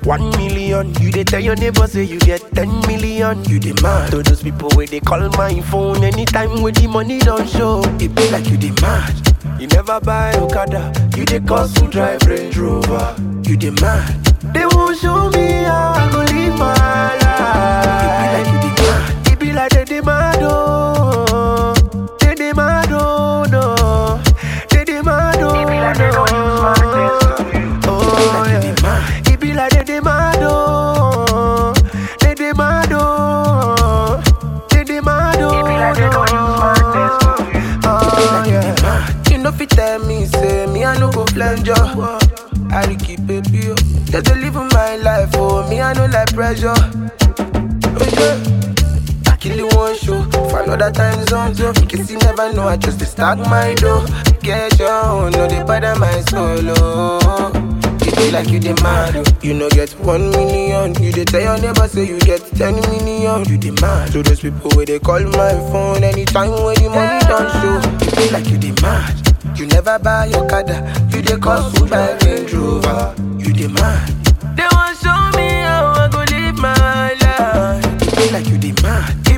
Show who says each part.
Speaker 1: one million. You dey tell your neighbor say you get ten million. You dey mad to those people where they call my phone anytime when the money don't show. It be like you dey mad. You never buy Okada, you dey cost to drive Range Rover. You dey mad. They won't show me how I go live my life. It be like you dey mad. It be like they dey mad oh, they dey mad oh no, they dey mad oh no. Oh yeah. It be like they dey mad oh, they dey mad oh, they dey mad oh no. Oh yeah.
Speaker 2: You know fit tell me, say me I no go flange you. I dey keep it pure. Just to live my life, oh me I no like pressure. Oh yeah. I kill you one show for another time zone. So in case you never know, I just dey stack my dough. Get your own, no they bother my solo. It be like you demand, oh. you no get one million. You dey tell your neighbor say you get ten million. You demand to those people where they call my phone anytime when the money don't show. It be like you demand. You never buy your Okada, you dey cost to buy Range Rover. You demand. They want show me how I go live my life.
Speaker 1: It be like you dey mad.